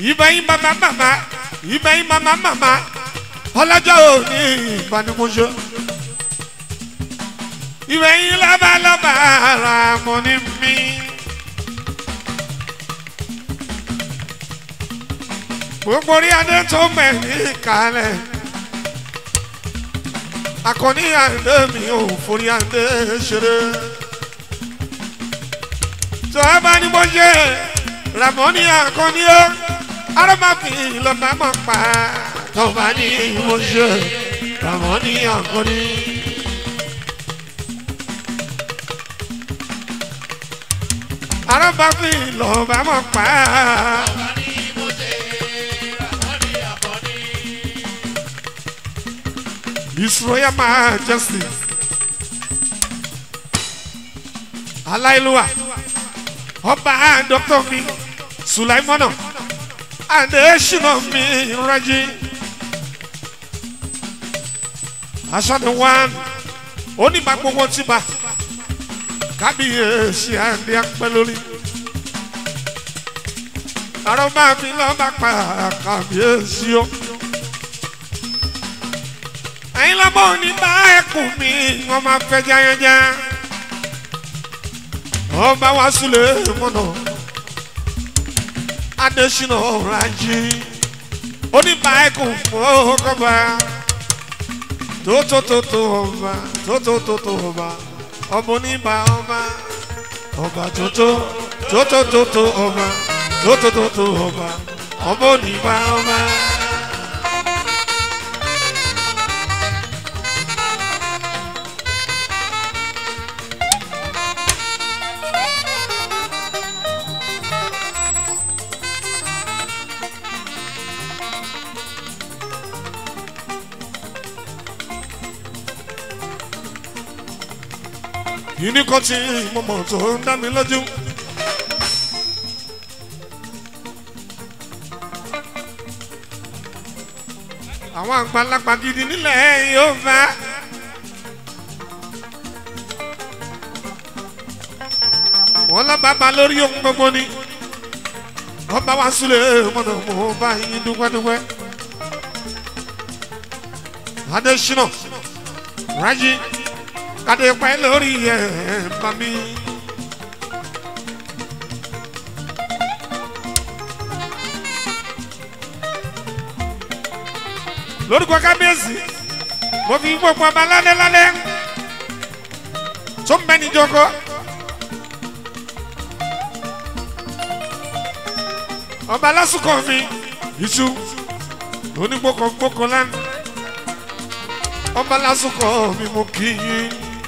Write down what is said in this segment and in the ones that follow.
ìbẹ̀yìn màmá màmá ìbẹ̀yìn màmá màmá ọlọ́jọ́ òní ìbánimọ̀ṣọ́ ìbẹ̀yìn lọ́balọ́ba ara mọ̀ ní mi. gbogbo orí adé tó mẹ́rin kalẹ̀ akọni adé mi ò forí adé ṣeré tó a bá ní mo ṣe ramoni akọni ó arábàfin lọ́ba mọ̀ pa tó bá ní mo ṣe ramoni akọni. arábàfin lọ́ba mọ̀ pa. His Royal Majesty. Aláìlúwà. Ọba Dr. mi Sulaimana. Adéṣínà mi Rájí. Aṣọ́ni wán. Onígbà gbogbo ti bá. Kábíyèsí Adé apẹ́ lórí. Àrọ̀ máa fi lọ́ọ́ bá pa kábíyèsí o ẹ̀yin lọ́mọ ní bá ẹkùn mi wọ́n máa fẹ́ jáyájá ọba wa súlẹ̀ mọ́nà adésínà ọ̀rajì oníbà ẹkùn fọ́kọ́ba tótótótó ọba tótótótó ọba ọba oníbà ọba ọba tótó tótótótó ọba tótótótó ọba ọba oníbà ọba. yìí ní kò tí mo mọ̀ tó ń dá mi lójú. àwọn àgbàlagbà gidi nílẹ̀ yóò bá. wọ́n lọ bàbá lórí ohun gbogbo ni wọ́n bá wá sílẹ̀ mọ́nà mo bá yín dúpẹ́dúpẹ́. adésínà rájí kàdé pẹ́ lórí ẹ̀ bá mi. lórúkọ kábíyèsí mo fi gbogbo ọba lálẹ́ lálẹ́ tó ń bẹ níjọkọ. ọba lásìkò mi iṣu onígbòkògbòkò lánàá ọba lásìkò mi mo kì í yín.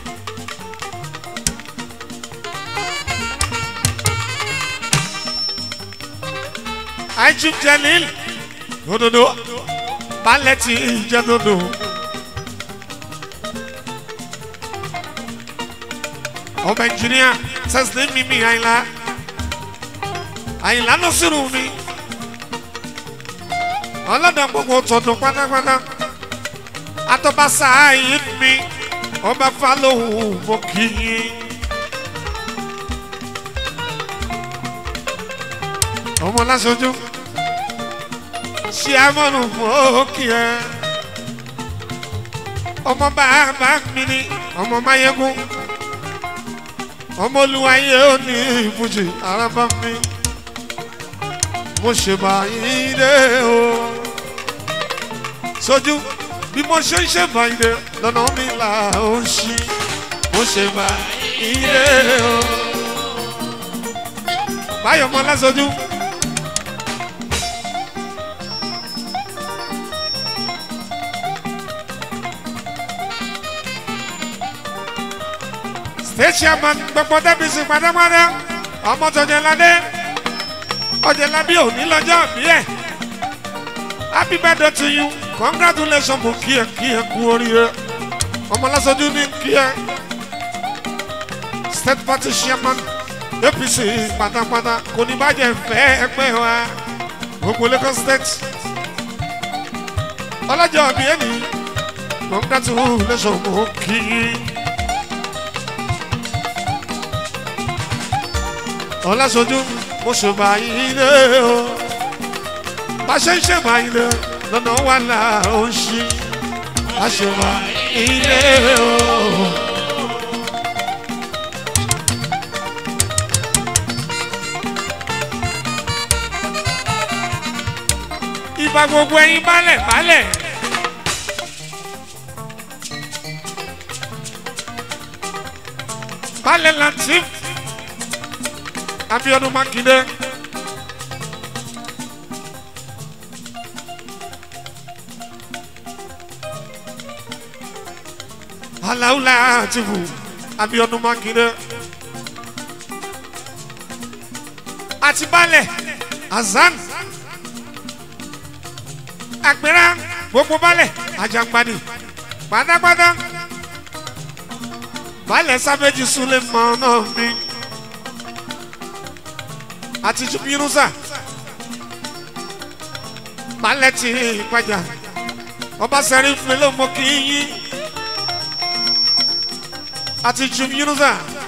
Ajib Jalil òdòdó balẹ̀ tí ìjẹ́ dòdò. ọba ẹnjìníà sẹ́sìlẹ̀ mímí àyìnlá àyìnlá ló sírù mi ọlọ́dọ̀ gbogbo tọ̀dọ̀ pátápátá atọ́ba sáàyè mi ọba falóhùn mo kì í. ọmọ lásọjú ṣé amọ̀nù fòókì ẹ ọmọ bàbá mi ni ọmọ mayegun ọmọ olúwayé ó ní ìfújì arábá mi mo ṣe báyìí dé o sójú bí mo ṣe ń ṣe báyìí dé lọ́nà mi là ó ṣí mo ṣe báyìí dé o báyọ̀ mọ́ lásọjú. state chairman gbogbo dẹ́bìsì pátápátá ọmọ tọ̀jẹ̀ládé ọ̀jẹ̀lábí òní lọ́jọ́ bí ẹ̀ happy birthday to you congratulations mo kí ẹ kí ẹ kú oríire ọmọ lásọjú ní kí ẹ state party chairman apc pátápátá kò ní bàjẹ́ fẹ́ ẹgbẹ́ wa gbogbo lagos state ọlọ́jọ́ bí ẹni congratulations mo kí i. ọlásọjú mo ṣe bá yín lé o bá ṣe ń ṣe máa ilé lọ́nà wà là ó ń ṣí a ṣe wà ilé o. ìbá gbogbo ẹyin balẹ̀ balẹ̀. balẹ̀ latif abiodun makinde. aláwùlà àtìfù abiodun makinde. àti balẹ̀ azan àgbẹ̀rẹ̀ gbogbo balẹ̀ ajangbani pátápátá balẹ̀ sábẹ́jì súnlẹ̀ mọ́ náà mi àti yunusa balẹ̀ tí ìpàjà ọba sẹ́rí fúnlẹ̀ ló mọ kí yín àti yunusa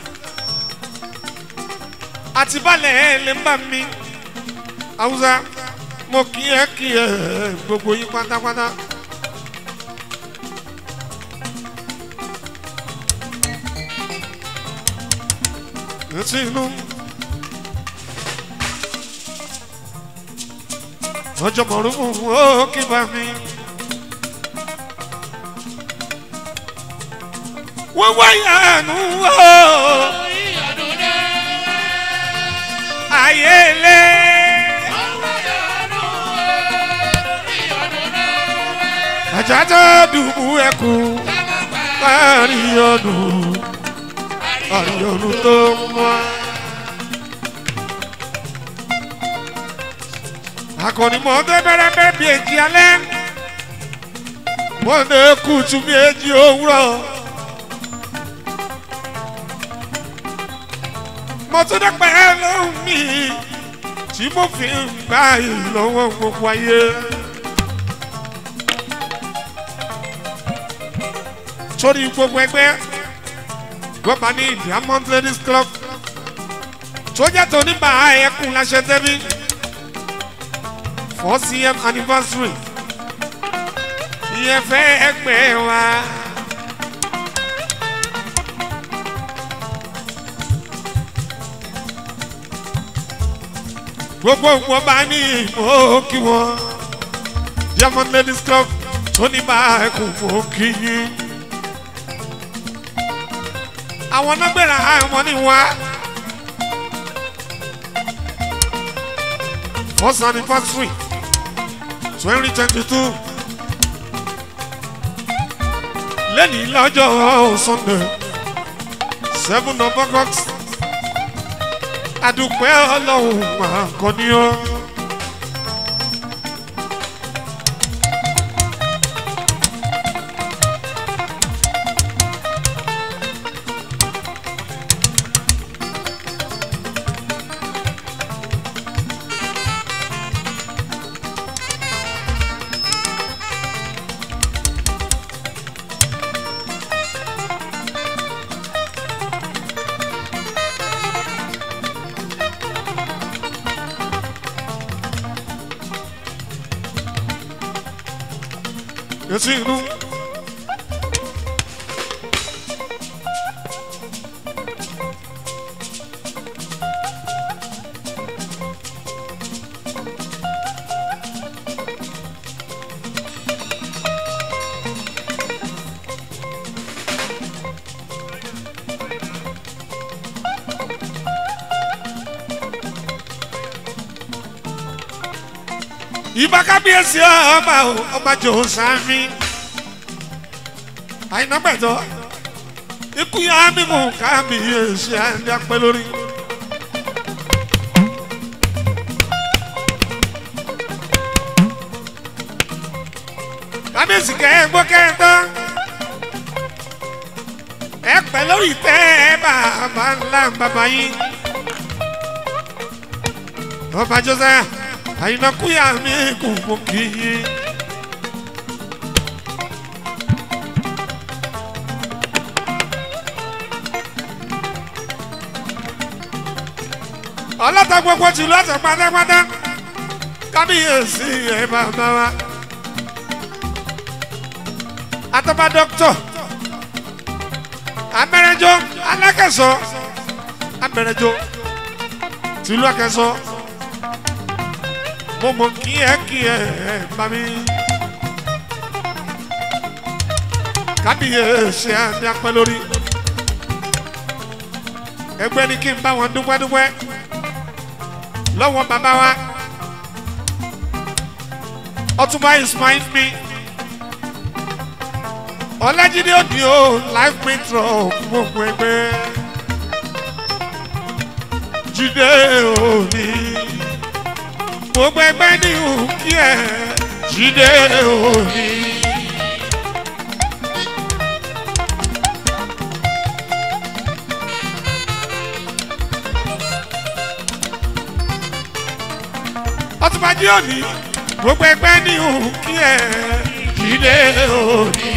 àti balẹ̀ ẹ̀ lè ń bà mí haúsá mo kí ẹ kí ẹ gbogbo yín pátápátá. etí inú ọjọ́ mọ̀rúfù ó kí bá mi. wọ́n wáyà nù ó ayé lé. àjàtà dùbú ẹkú kárí ọdún kárí ọdún tó mọ́. akọni mọ ọdẹ bẹrẹ bẹrẹ bí èjì alẹ́ wọn lè kùtù bí èjì òwúrọ̀. mo tún dẹ́pẹ́ lóhùn mi tí mo fi ń gbà yìí lọ́wọ́ gbogbo ayé. sórí gbogbo ẹgbẹ́ gbọ́ba ní diamond ladies club tó jẹ́ tó níbà ẹkùn láṣẹ tẹ́bí four cm anniversary ìyẹn fẹ́ ẹgbẹ́ wa. gbogbo gbọ́ba ní ìmọ̀ kí wọ́n diamond ladies club tó níbà ẹkùn mọ̀ kí yín àwọn nọgbẹ̀rẹ̀ àwọn ní wá. first anniversary twenty twenty two lẹ́ni lọ́jọ́ sunday seven of august adúpẹ́ ọlọ́run máa kọ́ ní ọ́. etí inú. ìbá kábíyèsí ọba o ọba jòhó sáfì àyìnbẹ́tọ̀ ikú yá mímú kábíyèsí àndí apẹ́ lórí. kábíyèsí kẹ́ ẹ gbọ́ kẹ́ ẹ tán ẹ pẹ́ lórí tẹ́ ẹ bàbá ńlá bàbá yín ọba joseph àyìnbẹ́kúyà mi kò mọ̀ kí yín. ọlọ́tọ̀ gbogbo tìlú ọ̀sẹ̀ pátápátá kábíyèsí ẹ bàbá wa atọ́ba dọ́kítọ̀ abẹ́rẹ́jọ́ alákẹ́sọ abẹ́rẹ́jọ́ tìlú akẹ́sọ mo mọ kí ẹ kí ẹ bá mi kábíyèsí àti apẹ́ lórí ẹgbẹ́ ni kí n bá wọn dúpẹ́ dúpẹ́ lọ́wọ́ bàbá wa ọtúnba ismail mi ọlájídé òdì o life metro gbogbo ẹgbẹ́ jíde òní gbogbo ẹgbẹ́ ní òkí ẹ jíde òní. ọtúnba jí òní gbogbo ẹgbẹ́ ní òkí ẹ jíde òní.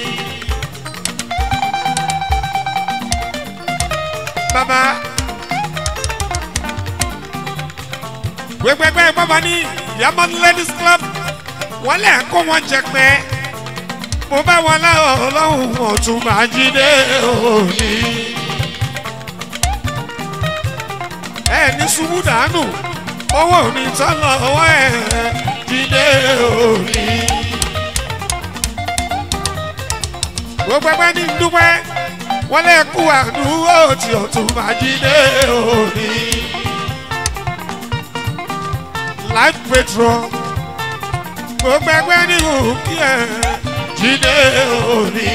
bàbá gbẹgbẹgbẹ bàbá ní diamond ladies club wọn lè kó wọn jẹ pé mo bá wọn láwọn ọlọ́run ọ̀tún máa jí dé òní. ẹ ní ṣubú dànù owó òní tán lọ́wọ́ ẹ jí dé òní. gbẹgbẹgbẹ ní dúpẹ́ wọ́n lè kú àdúró tí ọ̀tún máa jí dé òní. life petrol gbogbo ẹgbẹ́ ní òkè ẹ̀ jí dé òní.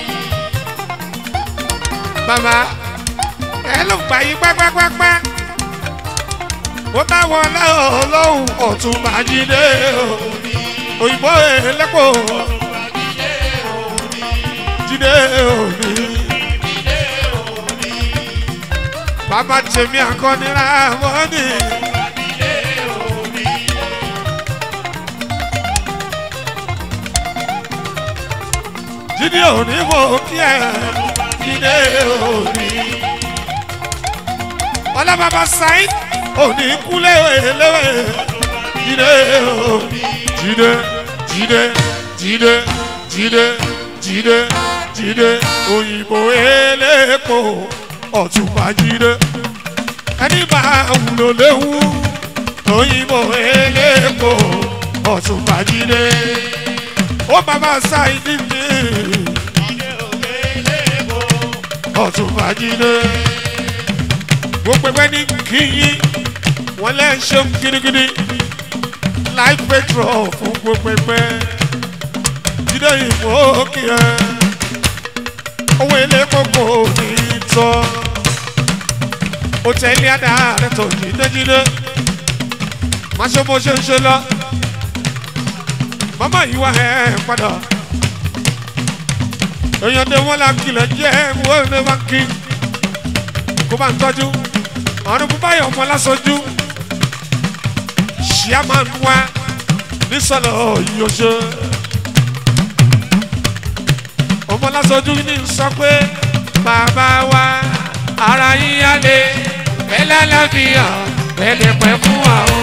bàbá ẹ ló gbà yí pápápápá ó bá wọn lọ́wọ́ lọ́hùn ọ̀tún máa jí dé òní. òyìnbó ẹlẹ́pọ̀ jí dé òní. bàbá tèmi àkọ́ni rámọ́nì. jíde òní mo kí ẹ jíde òní. ọlọ́bàbà sáyìn òní kúlẹ̀ léwé jíde òní. jíde jíde jíde jíde jíde jíde òyìnbó elépo ọ̀túnba jíde ẹni máa wúlò léwu òyìnbó elépo ọ̀túnba jíde ó bàbá ṣáìdì mi ọ̀túnba jíde gbogbo ẹgbẹ́ ní kíyìn wọ́n lẹ́ ń ṣe gidigidi life petrol fún gbogbo ẹgbẹ́ jíde ìbò kí ẹ owó ilé kókó ní tọ́ hòtẹ́ẹ̀lì adáàrẹ tó jídéjídé má ṣe bó ṣe ń ṣe lọ màmá yìí wá ẹ padà èèyàn dé wọn la kìlẹ̀ jẹ́ wọ́n ní wá kí kó bá ń tọ́jú ọ̀run bó báyọ̀ ọmọ lásọjú ṣíà máa ń wá nísọ̀lọ̀ yìí ṣe ọmọ lásọjú ní sọ pé bàbá wa ara yíyá lé bẹ́lẹ́ lábíyà bẹ́lẹ̀ pẹ́ fún wa o.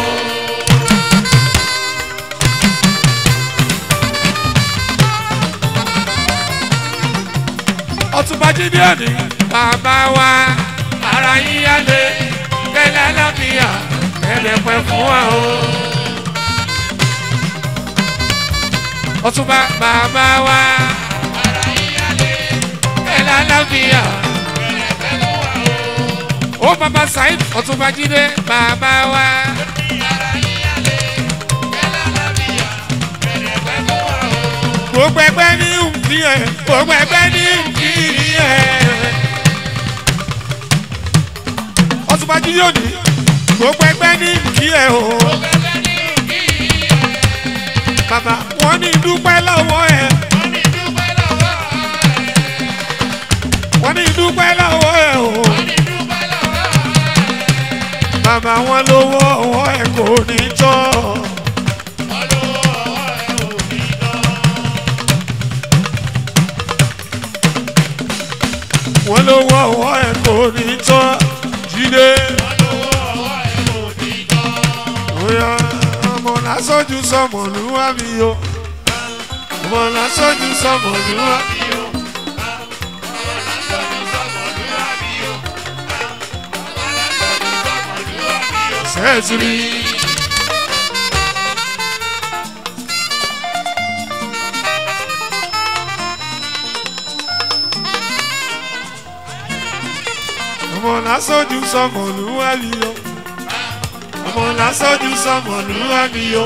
ọtúnba jíde òní bàbá wa ara yíyá lé bẹ́lẹ́ lábíyà bẹ́lẹ̀ pẹ́ fún wa o. ọtúnba bàbá wa ara yíyá lé bẹ́lẹ́ lábíyà ó bàbá saheed ọ̀túnba jíde bàbá wa. gbogbo ẹgbẹ́ ní nkí ẹ̀ gbogbo ẹgbẹ́ ní nkí ẹ̀. ọ̀túnba jíde òní gbogbo ẹgbẹ́ ní nkí ẹ̀ o. bàbá wọn ní dúpẹ́ lọ́wọ́ ẹ̀. wọ́n ní dúpẹ́ lọ́wọ́ ẹ̀ o bàbá wọn lówó ọwọ́ ẹ̀ kò ní tọ́. wọ́n lówó ọwọ́ ẹ̀ kò ní tọ́ jíde. bóyá ọmọ lásọjú sọmọlúwa mi o ọmọ lásọjú sọmọlúwa mi o. sẹ́ẹ̀sìrì. ọmọ lásọjú sọmọlúwa mi o ọmọ lásọjú sọmọlúwa mi o.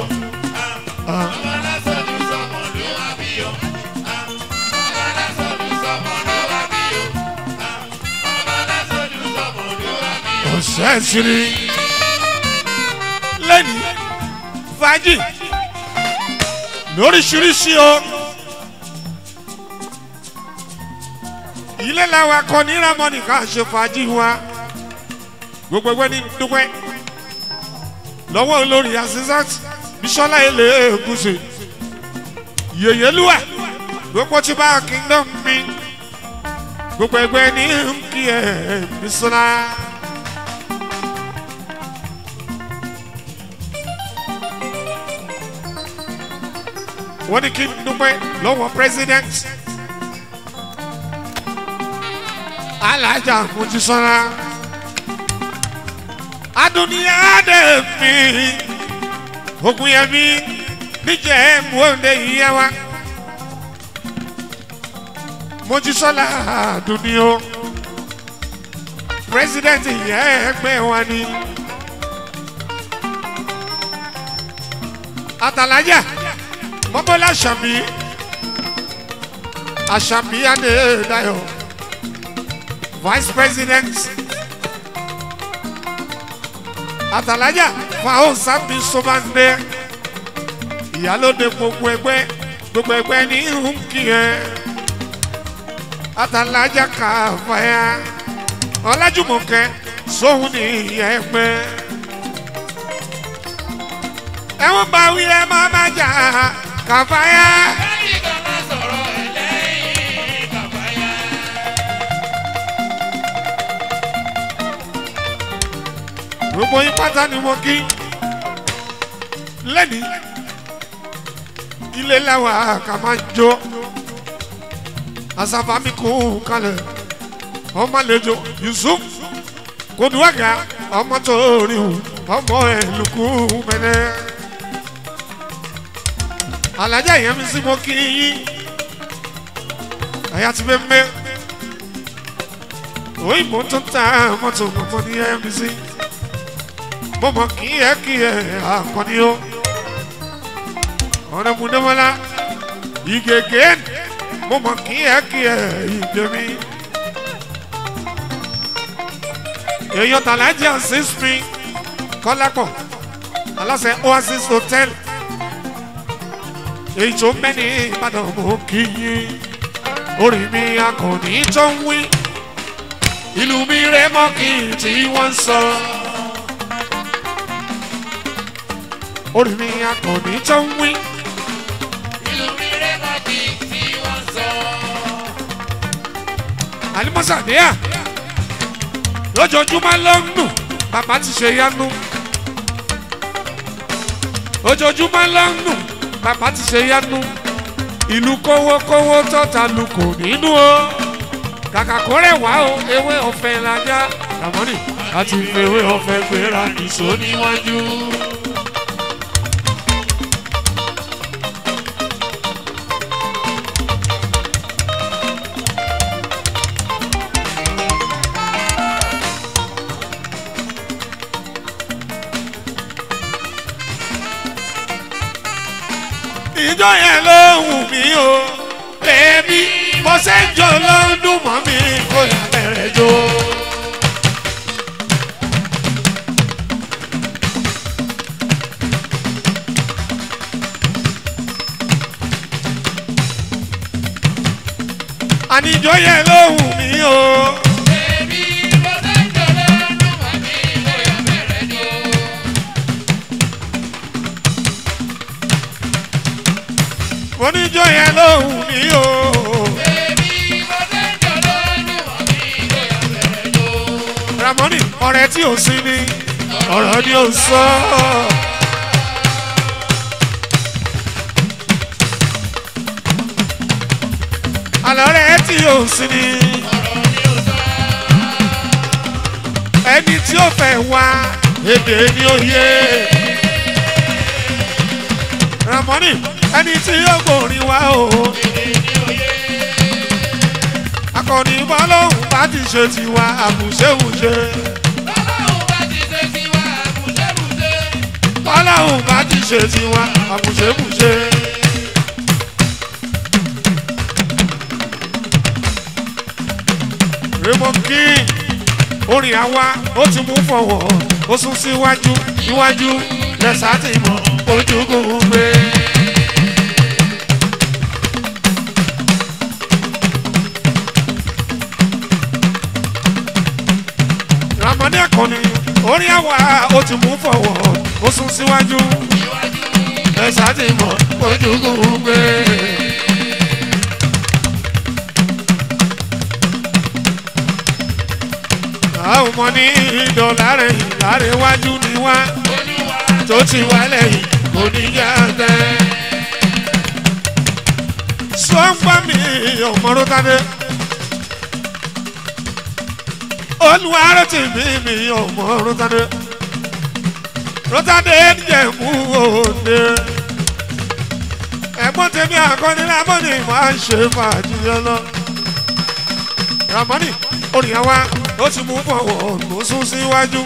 sẹ́ẹ̀sìrì. lẹ́ni fàájì lóríṣiríṣi o. ilé làwọn akọni ramoni ká ṣe fàájì wa gbogbo ẹgbẹ́ ní dúpẹ́ lọ́wọ́ olórí azizat bisola ele eguse yèyélúwà gbogbo tí bá kingdom mi gbogbo ẹgbẹ́ ní nkí ẹ bisola. wọ́n ní kí n dúpẹ́ lọ́wọ́ president alájà mojísọ́lá adúniya dé mi ogun yẹn mi níjẹ́ mòóndé yíyá wa mojísọ́lá adúniyo president yẹn ẹgbẹ́ wa ni àtàlájà mọ́bọ́lá àṣàbí àṣàbí adédáyọ̀ vice president àtàlájà fàáhùn sábì sọ́bàndé ìyálóde gbogbo ẹgbẹ́ gbogbo ẹgbẹ́ ní nkì yẹn àtàlájà kàfáyà ọlájúmọ̀kẹ́ sóhun ní ìyá ẹgbẹ́ ẹ̀wọ̀n bá wí ẹ má má jà kàfáyà. gbogbo yín pátá ni mo kí lẹ́ni ilé lẹ́wà ká máa jó asafami kú kalẹ̀ ọmọ àlejò yusuf koduwaga ọmọ tó rí o ọmọ ẹ̀ lùkú mẹ́lẹ́ alájà yẹn mi sí mo kí yín àyà ti bẹ́ẹ̀ mẹ́ òyìnbó tó ta mọ́tò mọ́tò ní mc mo mọ kí ẹ kí ẹ àkọni o ọ̀rẹ́ mu dẹ́mọ́lá ìgègé mo mọ kí ẹ kí ẹ ìgbẹ́mi èèyàn tàlájà six spring kọ́lápọ̀ aláṣẹ oasis hotel èyí tó mẹ́ni ìbàdàn mo kí yín orí mi akọni tó ń wí ìlú mi rẹ mọ́ kí n tí wọ́n sọ. orí mi akọni tó ń wí. ìlú mi rẹ̀ mọ́ bí tí wọ́n sọ. alimọ́sàdéà lójoojúmọ́ ló ń nù bàbá ti ṣe yánú. ojoojúmọ́ ló ń nù bàbá ti ṣe yánú. ìlú kówókówó tọ́ta lu kò nínú o. kàkà kó rẹ̀ wá o ewé ọ̀fẹ́ lajá làmọ́nì láti fi ewé ọ̀fẹ́ gbéra nìṣó níwájú. ìjọ yẹn ló wù mí o bẹ́ẹ̀ni mo ṣe ń jọ ló ń dùn mọ́ mi kó yà bẹ̀rẹ̀ jó. àníjọ yẹn ló wù mí o. Èmi mo fẹ́ jọ̀lọ́ ọdún mọ́ mi bóyá bẹ̀rẹ̀ ni o. oníjọ yẹn ló wù mí o. Èmi mo fẹ́ jọ̀lọ́ ọdún mọ́ mi bóyá bẹ̀rẹ̀ ni o. ramoni ọ̀rẹ́ tí ò sí ni ọ̀rọ̀ ni ò sọ. àlọ́rẹ́ tí ò sí ni ẹni tí ó fẹ́ wá èdè ní òye ramoni ẹni tí yóò gbòòrin wá o akọni bọ́lọ́hùn bá ti ṣe tiwa àbùṣẹ́wùṣe bọ́lọ́hùn bá ti ṣe tiwa àbùṣẹ́wùṣe. Raymond King orin àwa ó ti mú fọwọ́ ó sún síwájú níwájú lẹ́sà ti mọ̀ ojúkùn gbé. ramani akọni orin àwa ó ti mú fọwọ́ ó sún síwájú lẹ́sà ti mọ̀ ojúkùn gbé. àwọn ọmọ ní ìdọ̀lá rẹ̀ ìlàrẹ̀ wájú ni wá tó ti wá lẹ́yìn kò ní yá tẹ́. sọ́ngbà mi ọmọ rótádé olùwárẹ̀ tì mí mi ọmọ rótádé rótádé jẹ̀mú òde ẹ̀gbọ́n tèmi àkọ́ni lámọ́ni máa ń ṣe fàájì yẹn lọ. ramoni orin àwa ó ti mú fọwọ́ ló sún síwájú.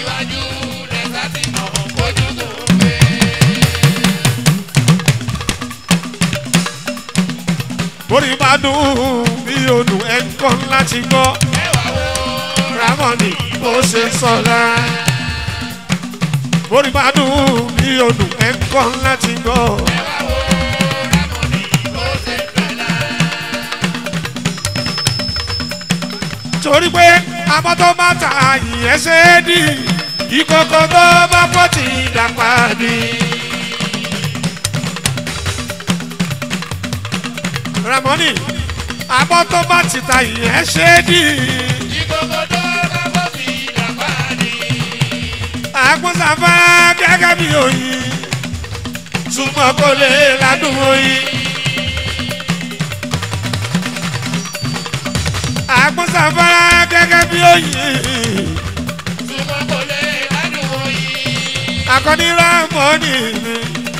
orin bá dùn bí odò ẹ̀kọ́ láti gbọ́. ramoni ó ṣe sọ̀rọ̀. orin bá dùn bí odò ẹ̀kọ́ láti gbọ́. torí pé àmọ́ tó bá ta ìyẹn ṣe é dì ìkòkò tó bá pọ̀ ti dàpá dì. ramoni àmọ́ tó bá ti ta ìyẹn ṣe é dì. àgbọ̀nsàfà gẹ́gẹ́ bí oyin túmọ̀ kò lè ládùn oyin. àgbọ̀nsàfárá gẹ́gẹ́ bí oyin. akọni ramoni mi.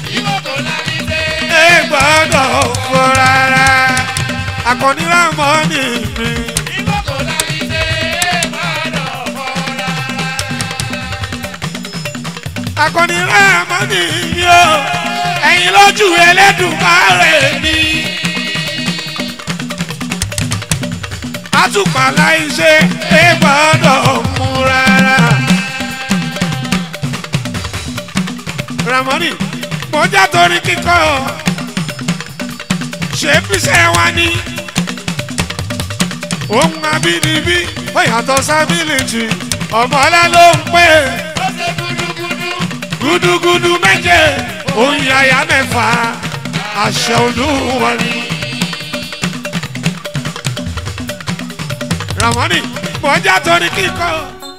ẹ gbọ́dọ̀ fọ rárá. akọni ramoni mi. akọni ramoni mi o. ẹ̀yin lójú Ẹlẹ́dùmarè mi. àtùpà láìṣe é gbọ́dọ̀ mú rárá. Ramoni mọ́jà torí kíkọ́ ṣé bíṣẹ́ wa ní. ohun abínibí ó yàtọ̀ sábìlìtì ọmọlá ló ń pè gúdúgúdú méje òun yàyà mẹ́fà àṣẹ olúwa ni. Ramoni mọ̀já torí kíkọ́.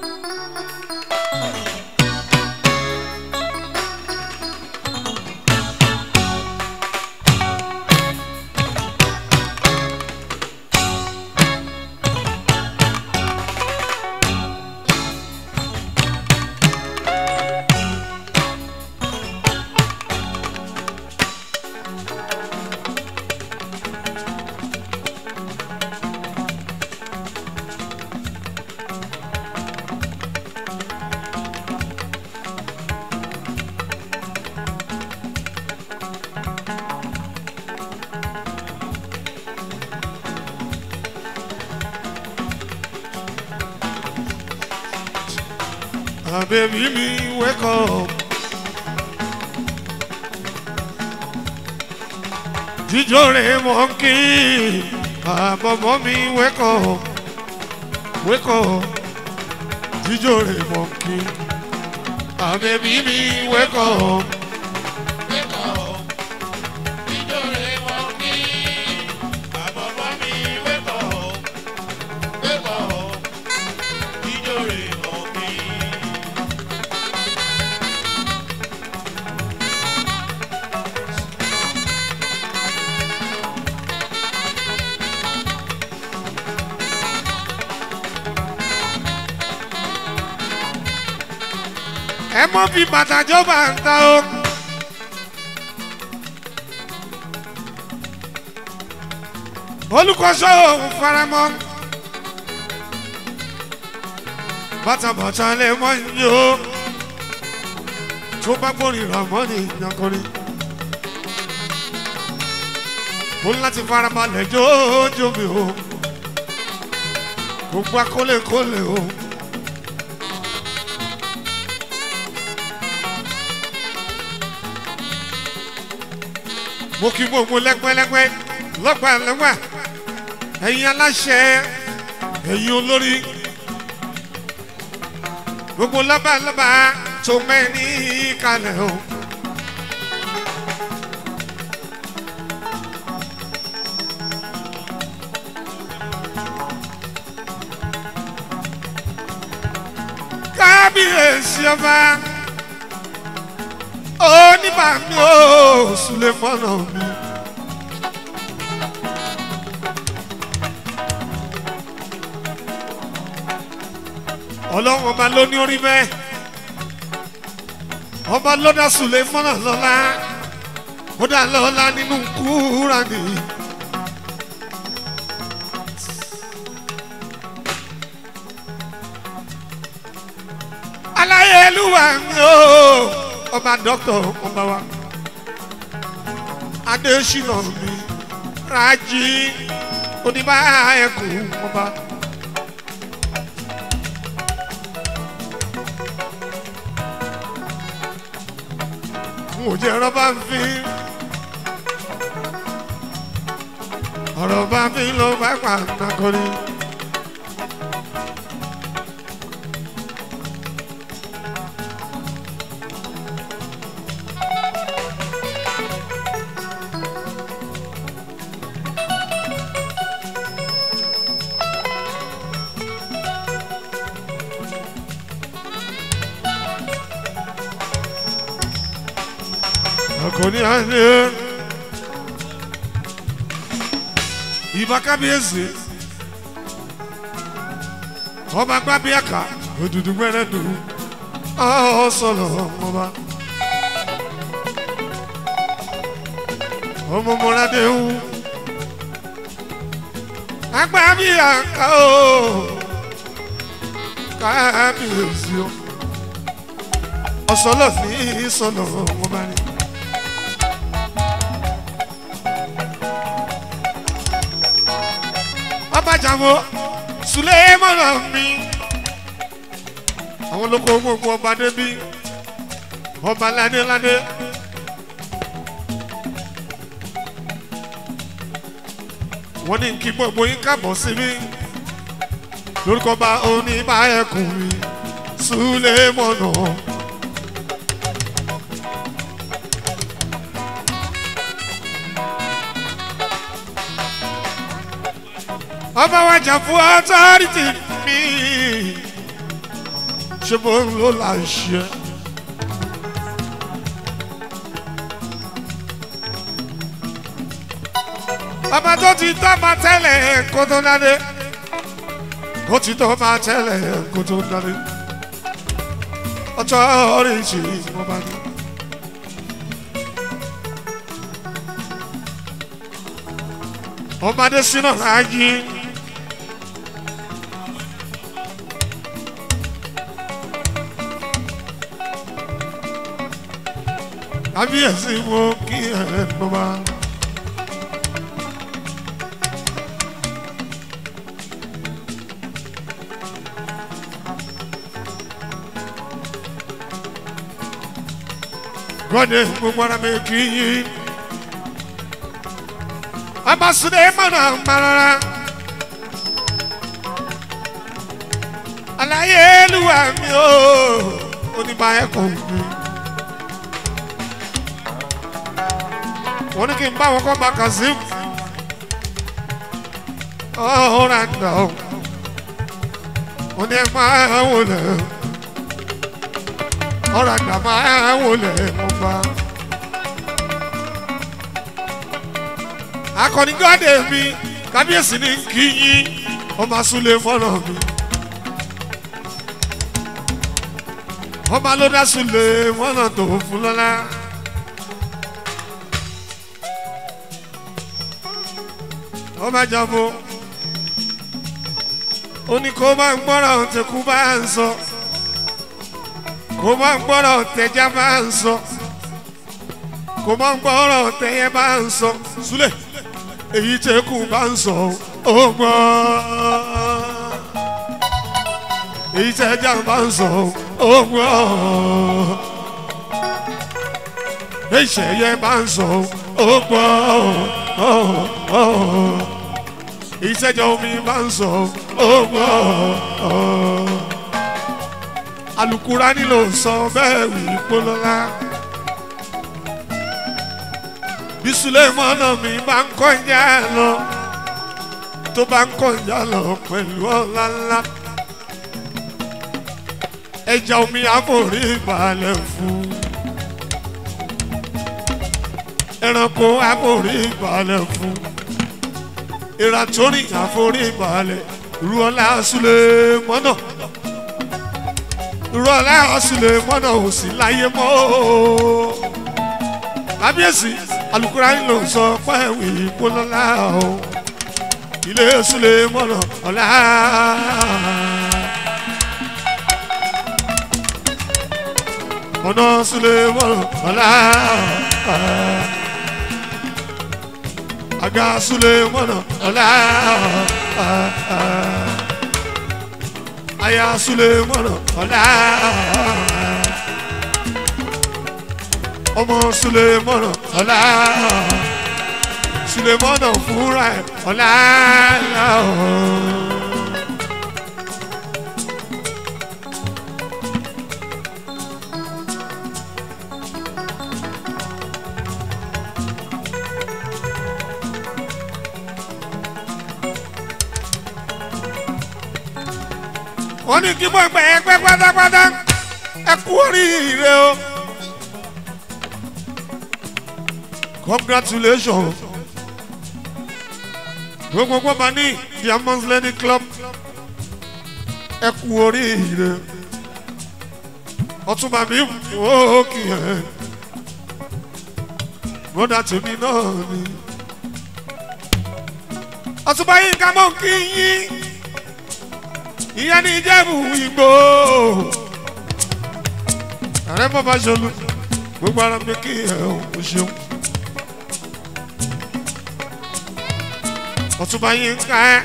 Ah, baby me wake up. Jíjó rẹ̀ mọ̀ kí àbọ̀mọ́ mi wake up. Wake up. Jíjó rẹ̀ mọ̀ kí. Ah, baby me wake up. mọ́ fi bàtà jọba ń ta o. olùkọ́sọ́ òun faramọ́ bàtàbàtà lè mọ́ yìí o tó bá gbórin ràmọ́ ní ìyànkọrin mo ní láti farabalẹ̀ jójó mi o gbogbo akólèkólè o. mo kí gbogbo lẹ́gbẹ́lẹ́gbẹ́ lọ́gbàlọ́gbà ẹ̀yin aláṣẹ ẹ̀yin olórí gbogbo lọ́bàlọ́bà tó mẹ́ni kalẹ̀ o. kábíyèsí ọba oníbàmí ó sùlẹ̀ fọ́nà mi. ọlọ́run ọba ló ní orí bẹ́ẹ̀ ọba lọ́dà sùlẹ̀ fọ́nà lọ́la ó dà lọ́la nínú Kúránì. aláyélúwà mi ó ọba dọ́kítọ̀ ọba wa adésínà mi rájí oníbà ẹkùn ọba. n ò jẹ́ rọ́bà ń fi ọ̀rọ̀ bá fi lọ bá pàtàkì. akọni ayé ìbá kábíyèsí ọba gbábíàká òdùdú gbẹrẹdù ọsọlọ ọba ọmọmọládéhù agbábíàká o kábíyèsí o ọsọlọ ní ìsọlọ ọba ni. abájáwó sulemana mi àwọn olóko gbogbo ọba débi ọba ládéládé wọ́n ní kí gbogbo yín kábọ̀ síbí lórúkọ bá oníbàáyẹ̀kùn mi sulemana. ọba wa jà fún ọtọ́rìtì mi ṣe bó ń lò láṣẹ. ọba tó ti tọ́ ma tẹ́lẹ̀ kó tó dáadé ó ti tọ́ ma tẹ́lẹ̀ kó tó dáadé ọtọ́rìtì mo bá ní. ọmọdé sínú ayé. kábíyèsí mo kí ẹ ló bá. gọ́dẹ̀ gbogbo ara mi kì í yí. Abasude mana marara. Àlàyé Olúwa mi o, oníbà ẹ̀kọ́ mi. Wọ́n ní kí n bá wọn kọ́ bá Kazeem. Ọ̀rọ̀ àgbà o. Wọ́n ní ẹ máa wọlé. Ọ̀rọ̀ àgbà máa wọlé mo bá. akọni gọ́dẹ̀ mi kábíyèsí ni kí yín ọmọ asúlẹ̀ fọ́nà mi. ọba ló dá sílẹ̀ mọ́nà tó fún lọ́lá. ọba jọ̀bọ̀ ó ní kó máa ń gbọ́rọ̀ tẹ̀kú bá ń sọ kó máa ń gbọ́rọ̀ tẹ̀já bá ń sọ kó máa ń gbọ́rọ̀ tẹ̀yẹ bá ń sọ súlẹ̀ èyí tẹ̀kú bá ń sọ ó gbọ́ èyí tẹ̀já bá ń sọ ó gbọ́ èyí tẹ̀yẹ bá ń sọ ó gbọ́ ìṣẹ́jọ́ omi bá ń sọ ọgbọ́ alukura nílò sọ bẹ́ẹ̀ wí polówá bí sulemọ́nà mi bá ń kọjá lọ tó bá ń kọjá lọ pẹ̀lú ọ̀la ńlá ẹja omi àforí balẹ̀ fún ẹranko àforí balẹ̀ fún ìrà tó ní àforí balẹ̀ ruọlá súlẹ̀ mọ́nà ruọlá súlẹ̀ mọ́nà ò sí láyé mọ́ kábíyèsí alukura ń lò sọ pé ìwé ìpolọ́lá o ilé súlẹ̀ mọ́nà ọ̀la. ọ̀nà súlẹ̀ mọ́nà ọ̀la aga sulemana ọlá aya sulemana ọlá ọmọ sulemana ọlá sulemana fúnra ẹ ọlá. wọ́n ní kí mo gbẹ ẹgbẹ́ pátápátá ẹ kú oríire o. congratulations gbogbo gbogbo ní diamond lady club ẹ kú oríire ọtúnba mi wò ó kì í ẹ bọ́dà tèmi náà ni ọtúnba yìí ká mọ̀ kí yín ìyẹn ní ìjẹ́bù ìgbò ààrẹ bàbá ṣolú gbogbo ara mi kí ẹ ò ṣeun ọtúnba yín ká ẹ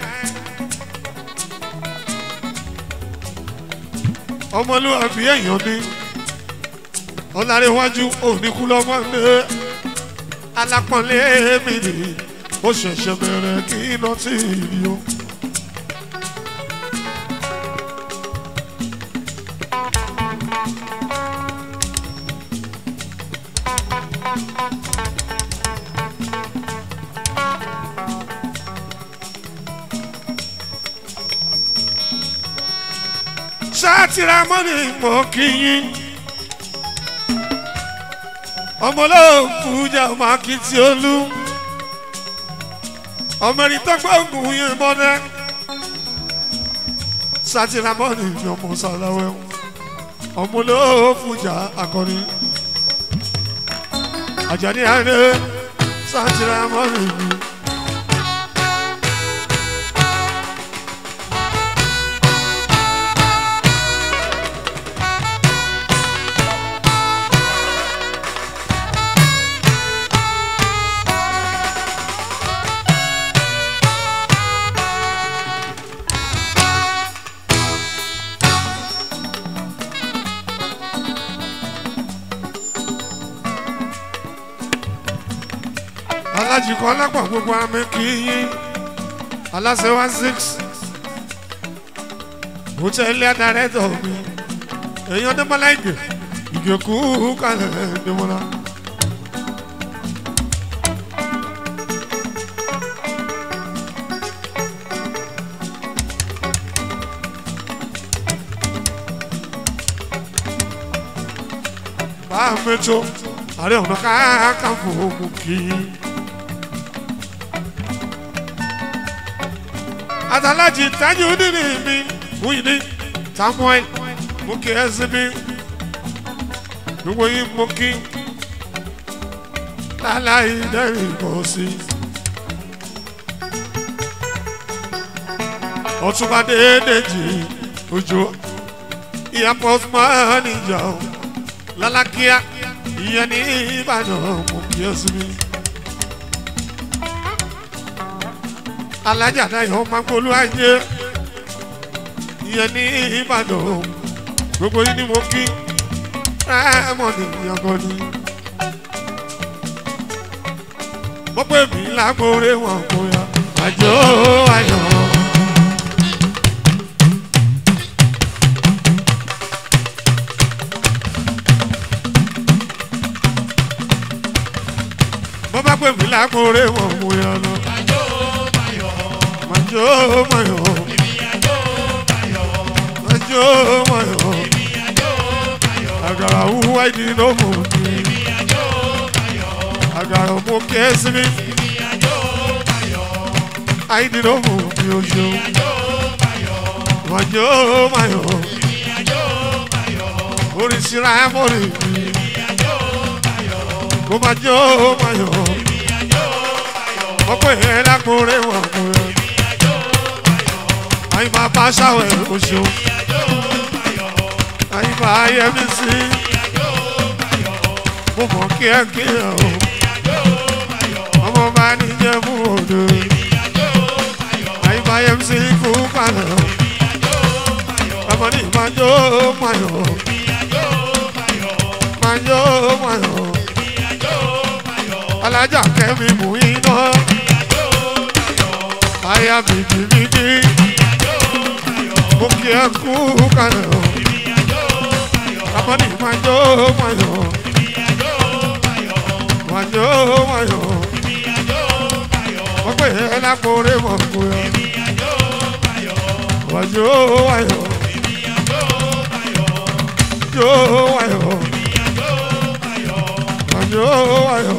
ọmọlúwàbí èèyàn ní ọlárẹ̀wájú òníkú lọ́mọ ní alápọ̀nlé mi ní ó ṣẹ̀ṣẹ̀ bẹ̀rẹ̀ kí iná tí ì rí o. sátìrà mọ́nì mọ́ kí yín ọmọlóòkú jà máa kí tí ó lú ọmọrin tó gbóògùn yín mọ́dẹ́ sátìrà mọ́nì ní ọmọ sàláwẹ́ ọmọlóòkú jà akọni àjàní àárẹ̀ sátìrà mọ́nì mi. alájìkọ́ lápá gbogbo amẹ́ kì í yín aláṣẹ one six hòtẹ́ẹ̀lì adarẹ́tọ̀ mi èèyàn dẹ́mọ́lá ìgè ìgèkú kalẹ̀ dẹ́mọ́lá. bá a mẹ́tọ́ àrẹ ọ̀nà káàkiri mú kí i. àtàlájì tájú nínú mi Muyideen Samuel mú kí ẹ sí mi gbogbo yín mo kí láláì dẹ́rìn kò sí. ọtúnba déédéjì ojú ìyá pọ́sùmọ́ níjà o lálákíá ìyẹn ní ìbàdàn mo kí ẹ sí mi. alájà náà yóò máa gbólú ayé ìyẹn ní ìbàdàn gbogbo yín ni mo kí rẹ́mọ̀nì ìyàgọ́ ni. mo pè mí lágbóore wọn kò yá àjò ayọ̀. bó bá pè mí lágbóore wọn kò yá lọ. Majo mayo, majo mayo, agara uwa idi no mo ni, agara mo kesi mi, aidi no mo ni ojo, majo mayo, orisira mori mi, mo majo mayo, mo pe lakore wa mo yo àyìn máa bá ṣàwẹ̀ oṣù àyìn máa yẹ mí sí mo mọ̀ kí ẹ kí ẹ o ọmọ bá ní jẹ́ mú òde àyìn máa yẹ mí sí kú kalẹ̀ o ọmọ ní ìmájó mayọ̀ májó mayọ̀ alájà kẹ́mi mú iná àyà bìbì bìbì mo kí ẹ kú kalẹ̀ o. Amadi majo mayo. Majo mayo. Wọ́n pè é lápòrè mọ̀ kú yọ. Majo mayo. Jo mayo. Majo mayo.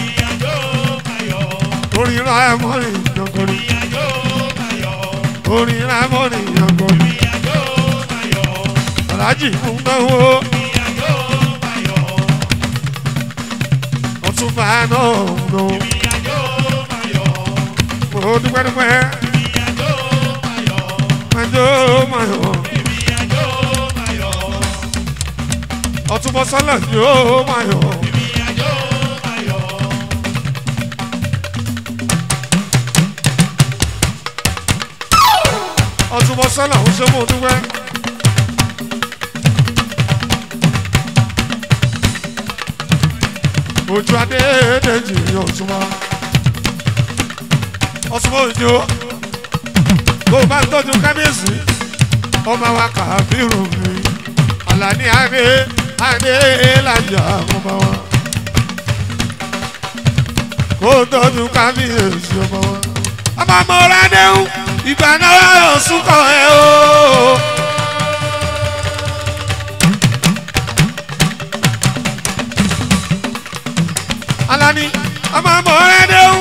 Orin ra ẹ̀ mọ́rin jọ̀gọ̀rì. Orin ra ẹ̀ mọ́rin jọ̀gọ̀rì aláàjì fún náwó. ọtúnba náà nù. mo dúpẹ́ dúpẹ́. májò máyọ̀. ọtúnbọ sọlá yóò máyọ̀. ọtúnbọ sọlá ń ṣe mo dúpẹ́. ojú adé dèjì ọ̀túnmá ọ̀túnmá òjò bó bá ń tọ́jú kábíyèsí ọmọ wa kàbírù mi àlàní adé adé lájà ọmọ wa kó tọ́jú kábíyèsí ọmọ wa ọmọ ọmọ rẹ déhùn ìgbà náà ọ̀sùn kọ̀ ẹ́ o. alani ọmọ ọmọ rẹ déhùn.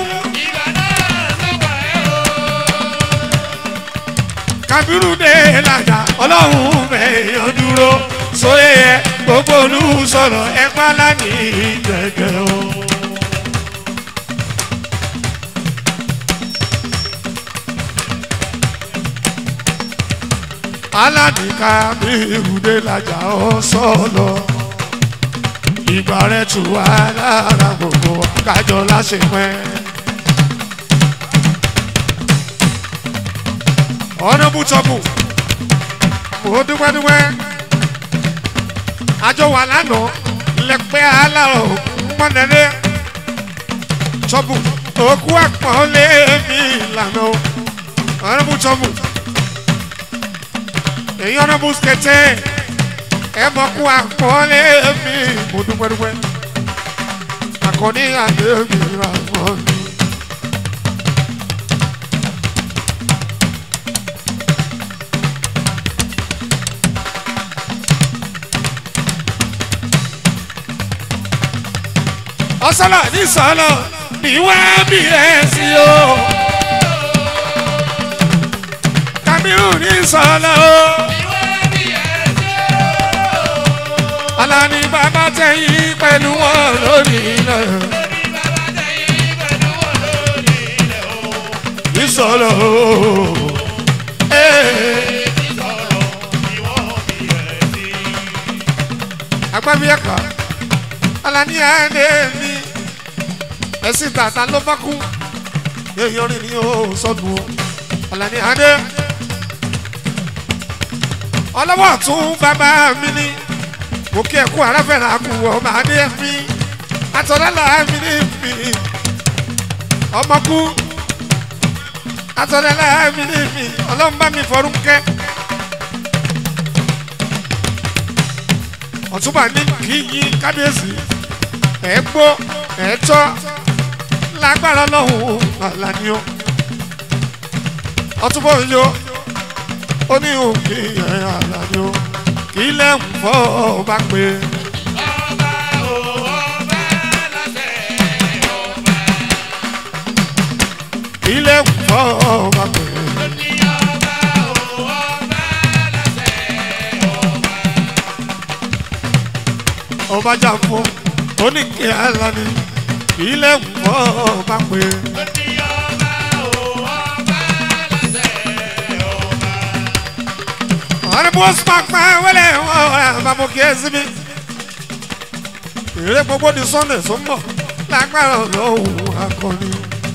kabiru dé lajà ọlọ́run mẹ́yàn dúró sóyè yẹ gbogbo olú sọ̀rọ̀ ẹ pálá ní gẹ́gẹ́ o. alani kabiru dé lajà ọ sọ̀lọ̀ ìgbà rẹ̀ tù wá lára gbogbo kájọ láṣepẹ́. ọ̀nà bùtọ̀bù mo dúpẹ́ dúpẹ́ àjọ wà lánàá lẹ́pẹ́ aláwọ̀ pọ́nẹ́lẹ́ tọ́bù òkú àpọ̀n lé mi ìlànà ọ̀nà bùtọ̀bù èyí ọ̀nà bùsùkẹ̀tẹ̀ ẹ mọ̀ kú àpọ̀n lé mi mo dúpẹ́ dúpẹ́ àkọ́ní àdé mi rà mọ́ mi. ọsọlọ ní sọlọ ní wá bí ẹ sí o kamiru ní sọlọ o Alani bàbá tẹ̀yìn pẹ̀lú wọn lórí ilẹ̀. Ìsọ̀rọ̀ ooo. Agbábí ẹ̀ka. Alani ẹ̀ẹ́dẹ̀ mi. Ẹ̀sìn tàtà ló bá kú. Èèyàn rìn ní o sọ́dún o. Alani ẹ̀ẹ́dẹ̀. Ọlọ́wọ́ tún bàbá mi ní mo kí ẹ kú aráfẹ́ra kú ọmọ adé mi atọ́lẹ́lá mi ní mi ọmọ kú atọ́lẹ́lá mi ní mi ọlọ́mbà mi fọrún kẹ́ ọ̀túnbà ní kí yín kábíyèsí ẹ̀ gbó ẹ̀ tọ́ lágbára lọ́hùn àlàní o ọ̀túnbà òyìnbó ó ní òkè ẹ̀ àlàní o kí lẹ́ ń fọ́ ọba pé. kí lẹ́ ń fọ́ ọba pé. ọba jà fún oníkẹ́ alani kí lẹ́ ń fọ́ ọba pé. ọ̀rẹ́ bó sọ́kpá wẹ́lẹ̀ wọ́n bá mo kí ẹ síbi. ìrẹ́ gbogbo di sunday tó ń bọ̀ lágbára lọ́wọ́ akọni.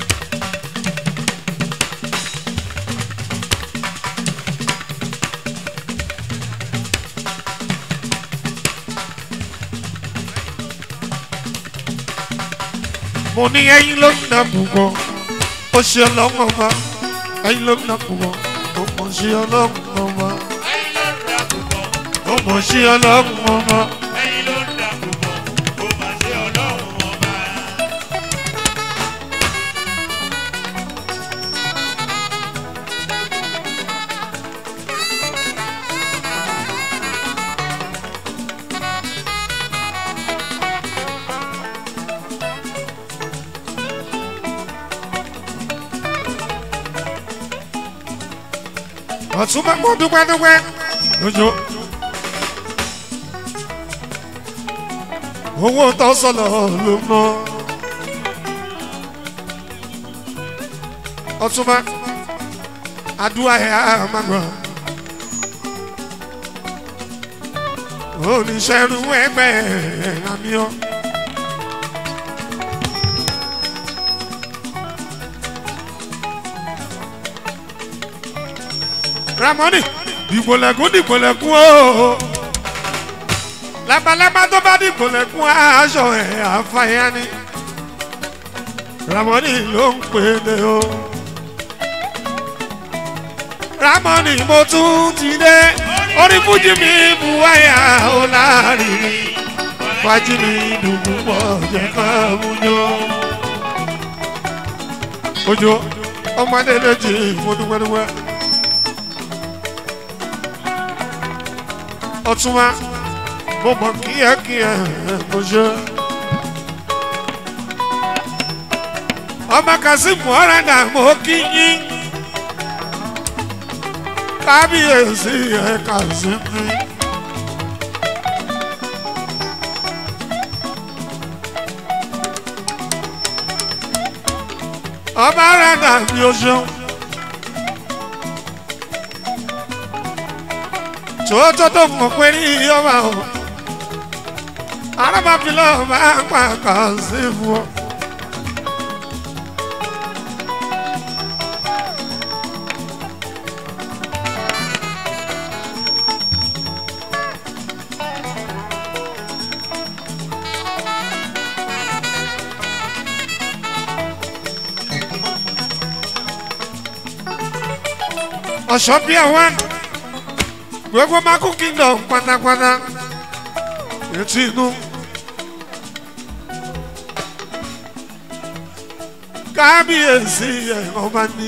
mo ní ẹyin ló ń nà púpọ̀ ó ṣe ọlọ́mọ bá ẹyin ló ń nà púpọ̀ ó mọ̀ ṣe ọlọ́mọ bá ó mọ̀ ṣe ọlọ́mọ bá. ọ̀tún bá mọ́ dúpẹ́ dúpẹ́ lójó. owó tó sọ̀lọ̀ ló mọ́. ọ̀tún bá àdúrà ẹ̀ á máa gbọ́. oníṣẹ́rú ẹgbẹ́ àmì ọ́. ramoni dìgbòlẹ̀kùn dìgbòlẹ̀kùn o labalábá tó bá dìgbòlẹ̀kùn aṣọ ẹ̀ àfàyà ni ramoni ló ń pè é o ramoni mo tún ti dé orí fújì mi bu wáyà ó láàrin fájì mi dùnkù pọ̀ jẹ́ ká mú yó ojú ọmọdé lè jí mo dúpẹ́ dúpẹ́. ọtúnwá mo mọ kíákíá mo ṣe. ọmọ kazeem ọ̀rẹ́dà mo kí yín kábíyèsí ẹ̀ kazeem. ọmọ ọ̀rẹ́dà mi ò ṣeun. tòótọ́ tó mọ̀ pé ní ọba o arábàfilọ́ máa ń pa kàn sí fún ọ. ọ̀ṣọ́ bí ẹ̀wọ̀n gbogbo mako kingdom pátápátá etí inú kábíyèsí ẹ̀rọ bá ní.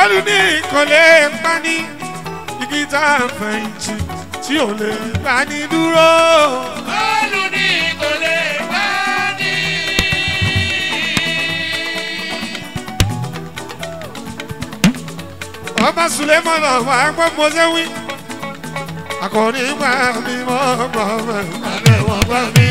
bọ́ọ̀lù ní kò lè pa ní igi tá a fẹ̀yìntì tí ò lè bá ní dúró. Bọ́ọ̀lù ní kò lè bá ní. ọba sulemọlọ wà gbọ́ mọ́sẹ́ wí. akọni gbà mí mọ́ gbọ́ mẹ́ wọ́n gbà mí.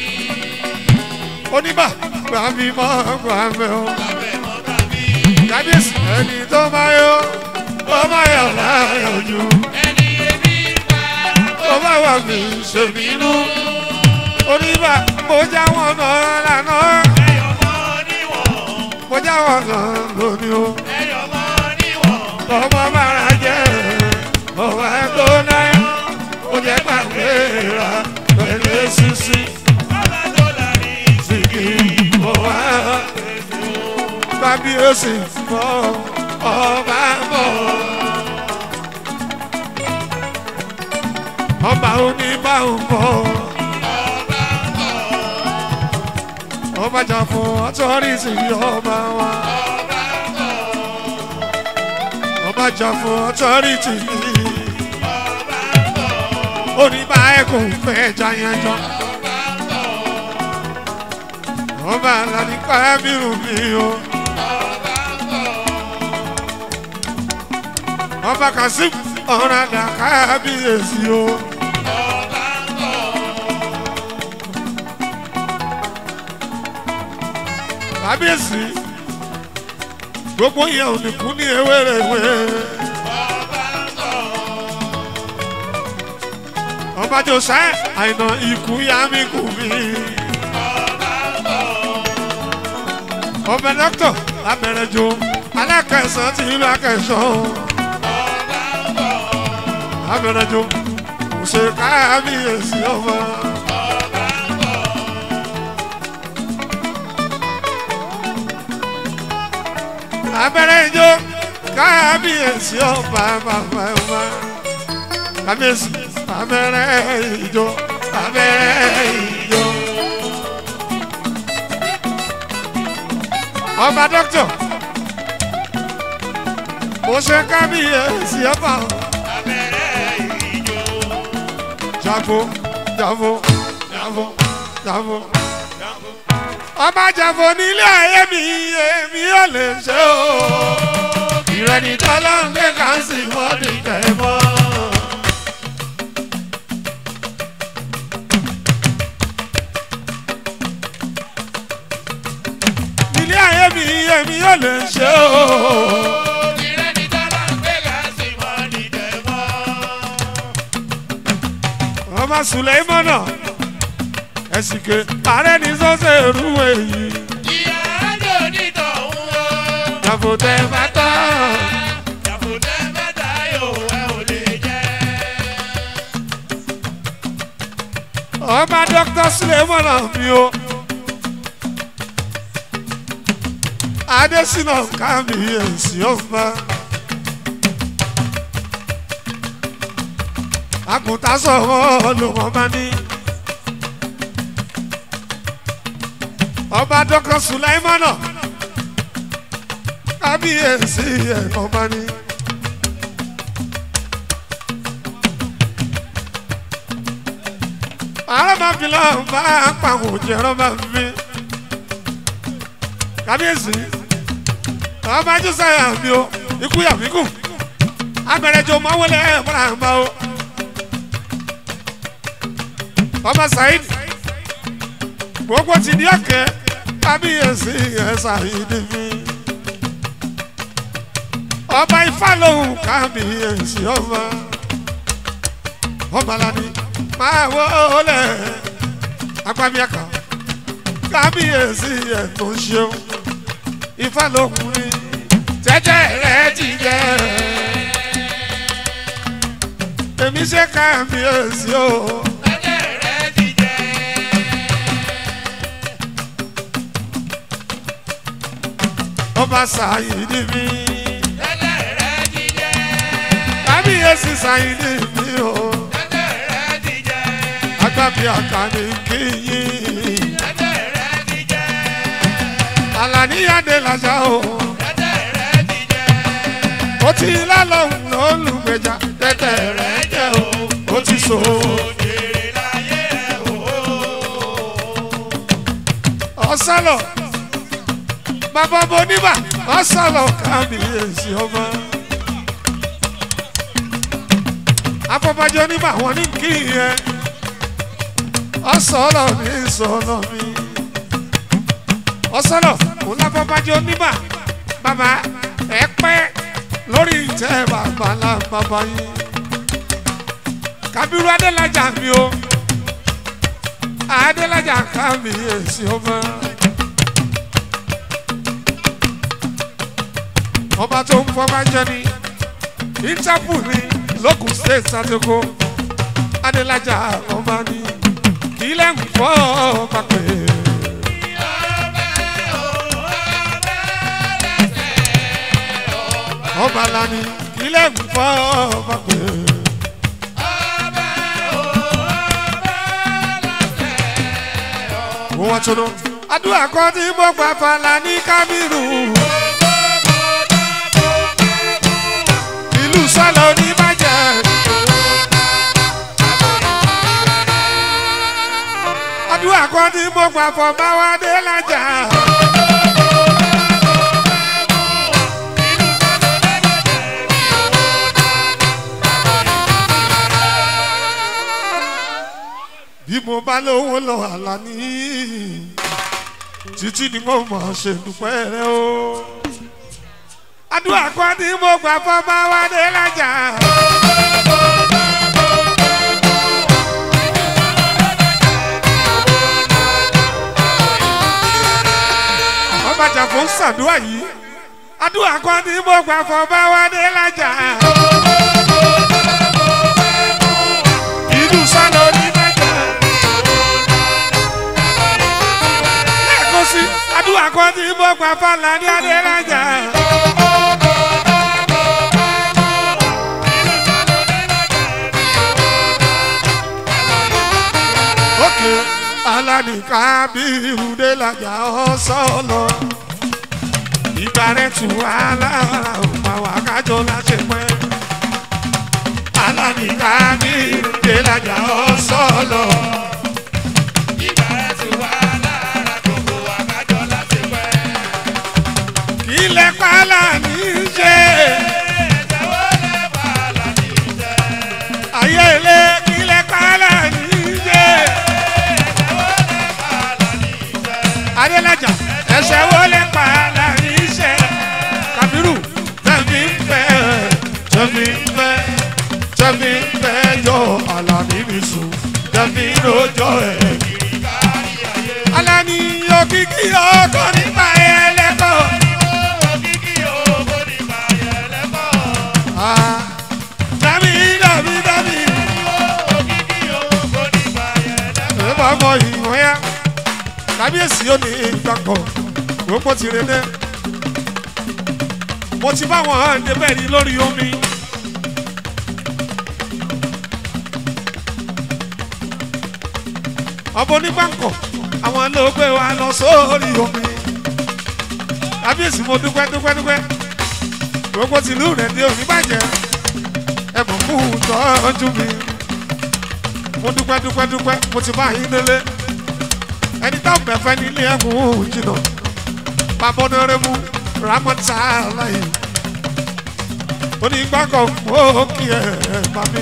oníbà gbà mí mọ́ gbà mẹ́ o. kábíyèsí ẹni tó bá yọ ó bá yọ láyọ̀ jù. Ẹni ebi pa ó bá wà mí ṣèbínú. oníbà mo já wọn náà lánàá. ẹyọ mọ́ níwọ̀n. mo já wọn náà lónìí o. Ẹyọ mọ́ níwọ̀n. ọmọ bára jẹ́ ọwọ́ ẹ̀kọ́ náà ó jẹ́ pàgbé ra pẹ̀lú sísí Bọ́lá tó lárí sìkì ọwọ́ kábíyèsí fọ́ ọba bọ̀. ọba oníbàwọ̀ bọ̀ ọba bọ̀. ọba jà fún ọtọ́rìsì ọba wa Ọba bọ̀. ọba jà fún ọtọ́rìsì Ọba bọ̀. oníbà ẹ̀kọ́ fẹ́ jayanjọ́. Ọba bọ̀. ọba alani kábírù mi o Ọba bọ̀. ọba kasim ọ̀ràdà kábíyèsí o Ọba bọ̀. kábíyèsí gbogbo yẹn ò ní kú ní ewéréwé Ọba bọ̀. ọba jòsá àìnà ikú yá mi kù mí Ọba bọ̀. ọba dókítà abẹrẹjọ alákẹsàn ti ìlú akẹsàn Ọba bọ̀. abẹrẹjọ kò ṣe kábíyèsí ọba. Ọba bọ̀. abẹ́rẹ́ ijó kábíyèsí ọba bàbá ọba kábíyèsí abẹ́rẹ́ ijó abẹ́rẹ́ ijó. ọba dókítà mo ṣe kábíyèsí ọba Abẹ́rẹ́ ìjó. jàfó jàfó jàfó jàfó. ọba jàfó nílé ayé mi èmi ò lè ṣe o ìrẹ́ni tọ́lá ń gbé káńsì mọ́dún tẹ̀mọ́. nílé ayé mi èmi ò lè ṣe o Ìrẹ́ni tọ́lá ń gbé gàásì mọ́ ní tẹ̀mọ́. ọba sùlẹ́mọ́nà ẹ̀sìnkè ààrẹ ní sọ́sẹ̀ rú èyí Ìyá àjò onítọ̀hún o. jàfó tẹ̀ bá tán. Jàfùtẹ́ mẹ́ta yóò ẹ ò lè jẹ́. ọba dr sulemana mi o adesina kábíyèsí ọba àgùntàn sọ̀rọ̀ lòun ọba ní ọba dr sulemana kábíyèsí ẹ̀ ọba ní. arábàbílà bá pàwọn òjì ẹ̀rọ bá fi kábíyèsí ọba jùsàyà mi o ikú yà mí kù abẹrẹjọ mọwọlẹ ẹbùrà àmà o ọba saheed gbogbo ti di ọkẹ kábíyèsí ẹ saheed mi ọba ifá lòun kábíyèsí ọba ọba lani máa wọlé agbábíàkà kábíyèsí ẹ̀ tó ṣeun ifá lókun ní tẹ́tẹ́ rẹ̀ ti jẹ́ èmi ṣe kábíyèsí o Ẹ̀jẹ̀ rẹ̀ ti jẹ́. ọba sàyídì mi Ẹ̀jẹ̀ rẹ̀ ti jẹ́. kábíyèsí sàyídì mi o Ẹ̀jẹ̀ rẹ̀ ti jẹ́. agbábíàkà ní kíyìn Ẹ̀jẹ̀ rẹ̀ ti jẹ́. àlàníyàdé làjà o Ẹ̀jẹ̀ rẹ̀ ti jẹ́. ti lálọ́hùn lólùgbèjà tẹ́tẹ́ rẹ̀ jẹ́ o ó ti so. ọ̀sálọ̀ bàbá boníbà ọ̀sálọ̀ kábíyèsí ọba. afọbajọ níbà wọn ní kí yẹn ọ̀sọ̀lọ̀ ní sọ̀lọ̀ mi. ọ̀sọ̀lọ̀ kò láfọbajọ níbà bàbá ẹ pẹ́ lórí ìtẹ́ bàbá ńlá bàbá yín. Kabiru Adélájà mi o Adélájà kábíyèsí ọba. ọba tó ń fọba jẹ ni interpol ni lókun state satoko Adélájà ọba ni kí lẹ́ ń fọ́ ọba pé. ọba lani kí lẹ́ ń fọ́ ọba pé. wọ́n tún lọ. àdúrà kan tí mo gbà fàlà ní kábírù. ìlú sálọ ní bàjẹ́. àdúrà kan tí mo gbà fọ báwádé lájà. bí mo bá lówó lọ àlá ní títí ni mo mọ̀ ṣe dúpẹ́ rẹ o. àdúrà kan tí mo gbà fọ́ bá wá dé lájà. ọba jàfó ń ṣàdúrà yìí àdúrà kan tí mo gbà fọ́ bá wá dé lájà. ìlú sálọ ní bàjẹ́. lẹ́ẹ̀kan sí àdúrà kan tí mo gbà fàlà ní adélájà. òkè alánìká bí irúdé làjà ọ̀sọ́lọ. ìgbà rẹ̀ tù alára òpá wà kájọ láṣẹ pẹ́. alánìká bí irúdé làjà ọ̀sọ́lọ. ilẹ̀ pàlà ní í ṣe. ayé ilé ilẹ̀ pàlà ní í ṣe. adélájà ẹsẹ̀ wo lè pàlà ní í ṣe. kàbírù tẹ̀mí ń fẹ́ tẹ̀mí ń fẹ́ tẹ̀mí ń fẹ́ yọ àlàní mi sùn tẹ̀mí lójọ́ ẹ̀. alani òkìkí ọkọ nípa ẹ̀ lẹ́kọ̀ọ́. Ah, dami dami dami. ẹ bá mọ ìwọ̀n ya kábíyèsí ó ní ìgbàgbọ́ gbogbo ti rẹ dẹ́. mo ti bá wọn débẹ̀ ní lórí omi. ọmọ onígbàǹkọ̀ àwọn ló gbé wa lọ sórí omi. kábíyèsí mo dúpẹ́ dúpẹ́ dúpẹ́ gbogbo tìlú rẹ̀ dé òní bàjẹ́ ẹ mọ̀ kú tọ́jú mi. mo dúpẹ́ dúpẹ́ dúpẹ́ mo ti bá yín délé ẹni táwọn bẹ̀fẹ́ nílé ẹ̀kún jìnnà bàbá onírẹ́mú ramọ́tà láyé onígbàkọ̀ ó kí ẹ bá mi.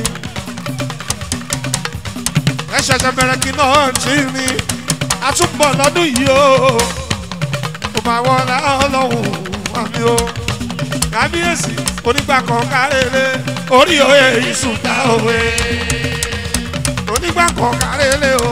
ẹ ṣẹ̀ṣẹ̀ bẹ̀rẹ̀ kí náà tí ní àtúbọ̀ lọ́dún yìí o kò máa wọlé ọlọ́run àmì o kábíyèsí onígbàkọ̀ kárẹ́lẹ́ orí òye ìsúta òwe onígbàkọ̀ kárẹ́lẹ́ o.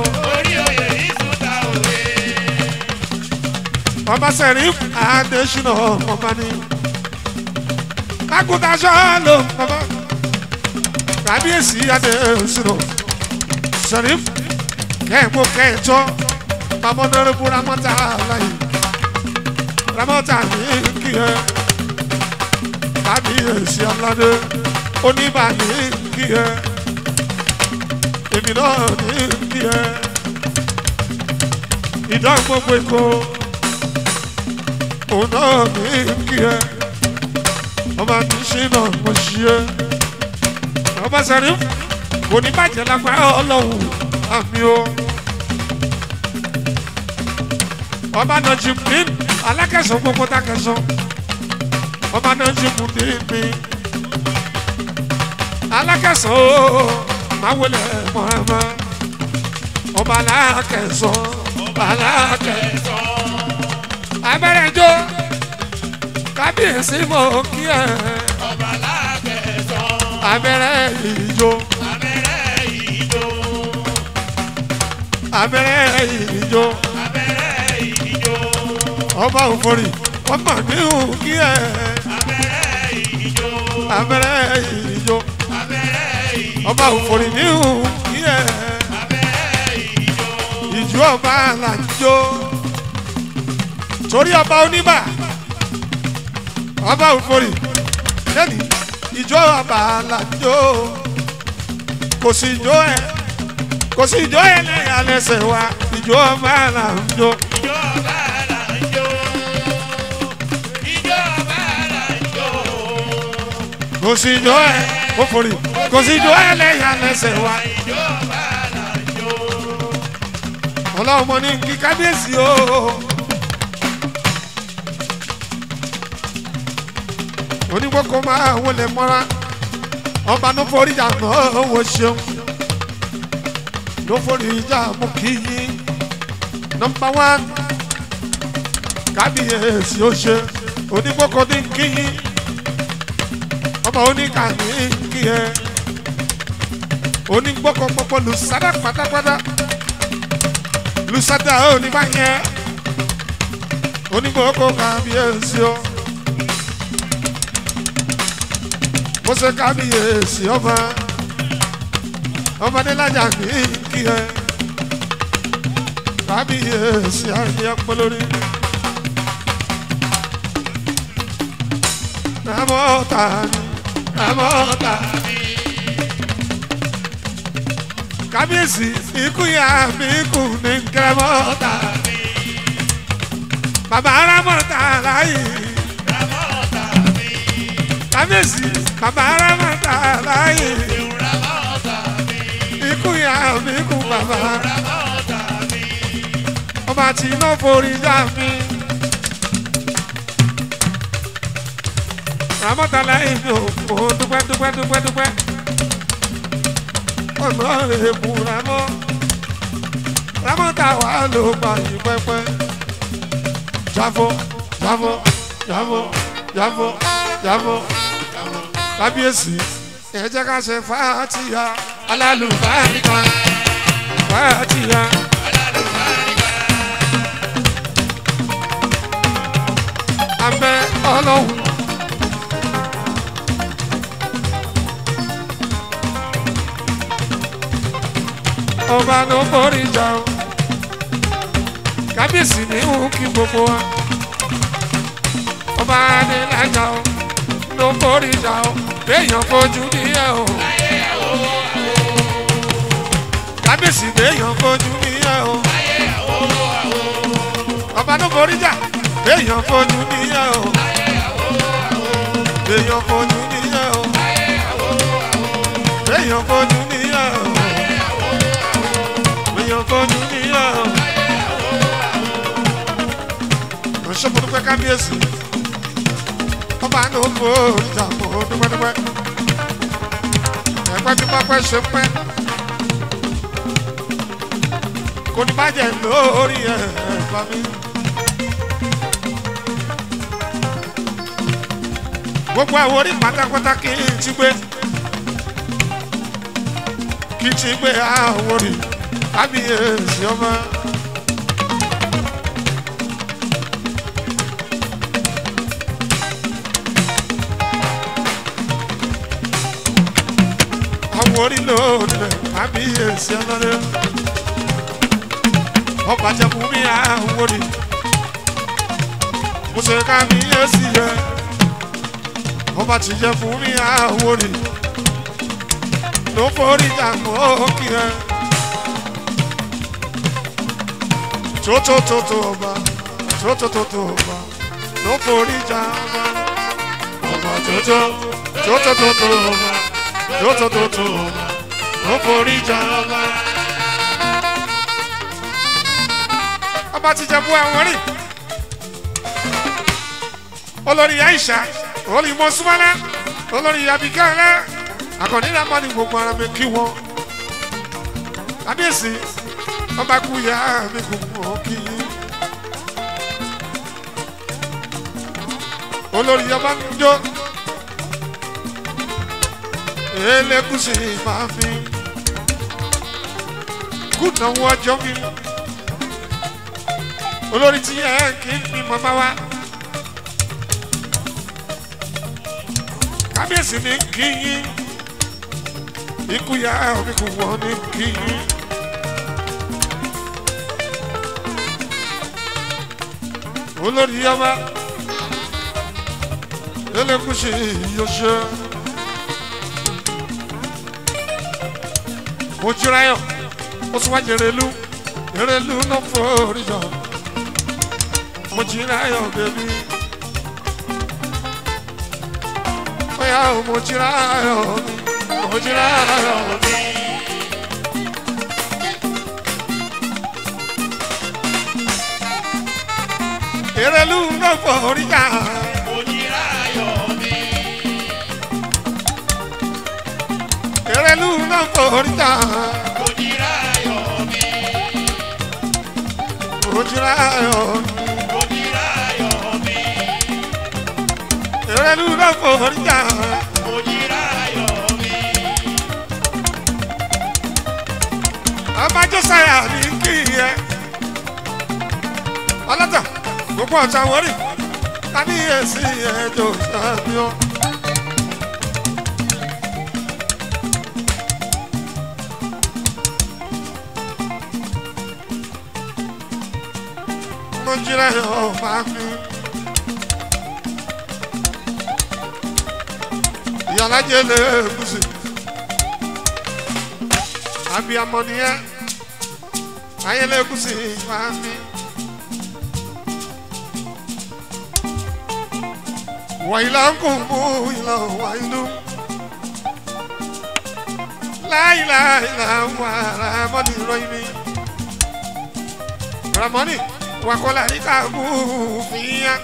ọba sẹ̀ríf adésínà ọba ní. kákútaṣọ́ ló bàbá kábíyèsí adésínà sẹ̀ríf kẹ́ẹ̀mú kẹ́ẹ̀tọ́ bàbá onírúurú ramọ́tà láyé ramọ́tà ní kí ẹ kábíyèsí aládé oníbà ní kí ẹ èmi náà ní kí ẹ ìdán gbogbo èkó òun náà ní kí ẹ ọba mi ṣe náà mo ṣe é ọba sẹ́rí kò ní bàjẹ́ lágbára ọlọ́run àmì o. ọba náà jí mi alákẹ́sàn gbogbo dákẹ́sàn ọba náà jí mi ní mi alákẹ́sàn o máa wọlé mọ́ẹ́mọ́ ọba alákẹ́sàn ọba alákẹ́sàn abẹ́rẹ́ jó kábíyèsí mọ̀ kí ẹ ọba lákẹ̀sán abẹ́rẹ́ ìjó abẹ́rẹ́ ìjó abẹ́rẹ́ ìjó abẹ́rẹ́ ìjó ọba òfòrì ọmọ mi ò kí ẹ abẹ́rẹ́ ìjó abẹ́rẹ́ ìjó abẹ́rẹ́ ìjó ọba òfòrì mi ò kí ẹ abẹ́rẹ́ ìjó ìjó ọba làjó torí ọba oníbà ọba òfòrì lẹ́ni ìjó ọba làjó kò sí ìjó ẹ kò sí ìjó ẹ lẹ́yìn alẹ́sẹ̀ wa ìjó ọba làjó. ìjó ọba là ń jó ìjó ọba là ń jó kò sí ìjọ ẹ ó forí kò sí ìjọ ẹ lẹ́yìn alẹ́sẹ̀ wa ìjó ọba là ń jó ọlọ́run mo ní kí kábíyèsí o. onígbòkó máa wọlé mọ́ra ọba ló forí ìjà náà wò ṣeun ló forí ìjà mú kí yín nọmba wán kábíyèsí ó ṣe onígbòkó ní kí yín ọba oníkàní kí ẹ onígbòkó gbogbo lùsádà pátápátá lùsádà oníbàyẹ onígbòkó kábíyèsí ó. mo ṣe kábíyèsí ọba ọmọdé lájà ní kí ẹ kábíyèsí àyè ọpọlórí. Ramọ́ta ni Ramọ́ta ni. Kábíyèsí ikú ya mi kù ní kẹrẹmọ́ta ni. Bàbá Ramọ́ta láyé ramọ́ta mi kábíyèsí bàbá arámàtà láàyè ramọ́ta mi ikú ya mi kú bàbá ramọ́ta mi ọba tí iná forí dá mi. ramọ́tà láàyè mi ò kó dúpẹ́ dúpẹ́ dúpẹ́ dúpẹ́ ọ̀nà èèbù ramọ́ ramọ́tà wà ló gbà yí pẹ́pẹ́ jáfọ́ jáfọ́ jáfọ́ jáfọ́ jáfọ́ kábíyèsí ẹ jẹ́ ká ṣe fàátìyà alálùbáríkà fàátìyà. abẹ́ ọlọ́run. ọba ló borí ìjà o kábíyèsí ní òun kí gbogbo wa ọba adélájà o ló borí ìjà o béèyàn fojú níyà o kábíyèsí béèyàn fojú níyà o ọba ló borí ìjà béèyàn fojú níyà o béèyàn fojú níyà o béèyàn fojú níyà o béèyàn fojú níyà o. ránṣẹ́ mo dúpẹ́ kábíyèsí ọba ní o kò ìjà mo dúpẹ́dúpẹ́ ẹ̀pẹ́ tí wọ́n pẹ́ ṣe pẹ́ kò ní bàjẹ́ lórí ẹ̀ bá mi. gbogbo àwọn orí pátápátá kì í ti gbé kì í ti gbé àwọn orí kábíyèsí ọba. àwọn orí lónìí kábíyèsí ọlọ́dẹ ọba jẹ fún mi àwọn orí mo ṣe kábíyèsí yẹ ọba ti jẹ fún mi àwọn orí ló forí jàmọ́ òkì rẹ tótótótó ọba tótótótó ọba ló forí jàmọ́ ọba tótó tótó tótó tótó tótó ó forí jọba. ọba ti jẹ bú àwọn rí olórí aisha olórí mọ́súmọ́lá olórí abikẹ́lẹ́ akọni nàmọ ni gbogbo ara mi kí wọn kábíyèsí ọba kú ya mi kò mọ kí yín olórí ọba ń jó elégùsì máa fi kú náwó ọjọ́ mi olórí tí ẹ kì í fi mọ́ máa wá. kábíyèsí ní kí yín ikú ya omi kò wọ́n ní kí yín. olórí ọba elégùsì yóò ṣe mo jura yọ mo tún wá jẹrẹlú jẹrẹlú náà forí jọ mo jira yọ bẹbí. Oya o mo jira yọ mi mo jira yọ mi. Erelu náà forí jà. Erelu náà forí jà. Mo jira yọ mi. Erelu náà forí jà. Ọba Jọ́sáyà ní kí ẹ. Ọlọ́tà gbogbo ọ̀tá wọ́rì. Kábíyèsí ẹjọ́ sábíọ́. Mo jíra ọ̀ máa fi. Ìyálàjẹ́ lè gúúsù. Abiyamọ nìyẹn. Ayẹlẹ gúúsù máa fi. Wàyílá ń kò mú ìlà wàyílú. Láìláìlà wà Ramọ́nì ròyìn mi. Ramọ́nì wakọ́lá ní káàbù fìyà.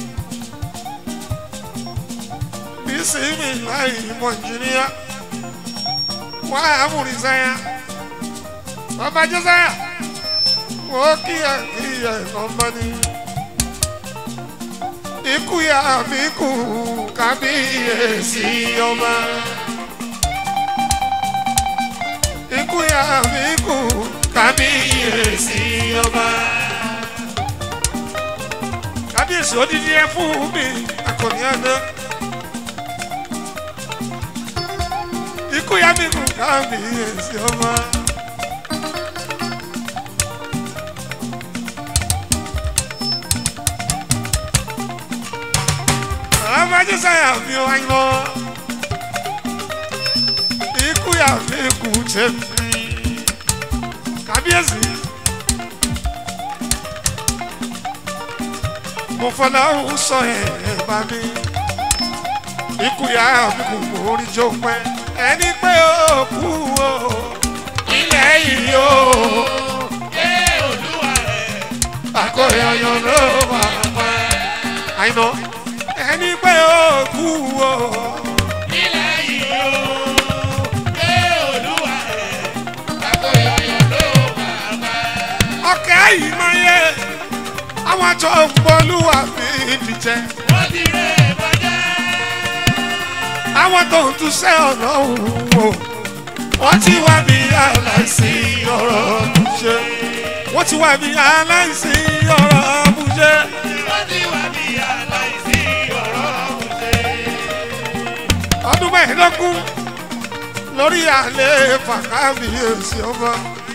Bísímì láì mọ̀ jìnnìyà. Wà á múri sáyà. Ọba Jọ́sáyà. Wọ́n kíyà kíyà ọmọ ni ikú ya mi kú kábíyèsí ọba. ikú ya mi kú kábíyèsí ọba. kábíyèsí odidi ẹ fún mi akọni àná. ikú ya mi kú kábíyèsí ọba. ọmọdé sáyà fi wáyé lọ ikú yà fi kú tẹ̀mí kábíyèsí mo fọlá ń sọ ẹ̀ bá mi ikú yà fi kú orí jó pẹ́ ẹni pé ó kú o ilẹ̀ yìí o àkọyọyọ ló wà pẹ́ àyìnbó ẹni pé ó kú o. ọkẹ́ yìí máa yẹ àwọn tó ń bolúwa fi dìjẹ́. àwọn tó ń túṣẹ́ ọlọ́run wò wọ́n ti wá bí aláìsí ọ̀rọ̀ bùjẹ́. wọ́n ti wá bí aláìsí ọ̀rọ̀ bùjẹ́. ọdún mẹ́ẹ̀ẹ́dógún lórí àlẹ́ fàkábíyèsí ọba.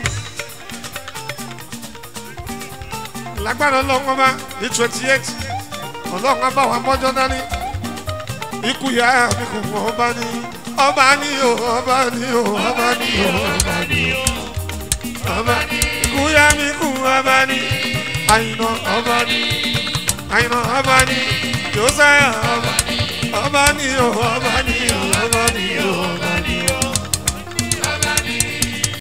lágbára ọlọ́run ọba ní twenty eight ọlọ́run ọba wa mọ́jọ́ dání ikú ya mi kò mọ ọba ní ọba ní o ọba ní o ọba ní o ọba ní o ọba ní ikú ya mi kú ọba ní àyìnà ọba ní àyìnà ọba ní jọ́sáyà ọba ní ọba ni o ọba ni o ọba ni o ọba.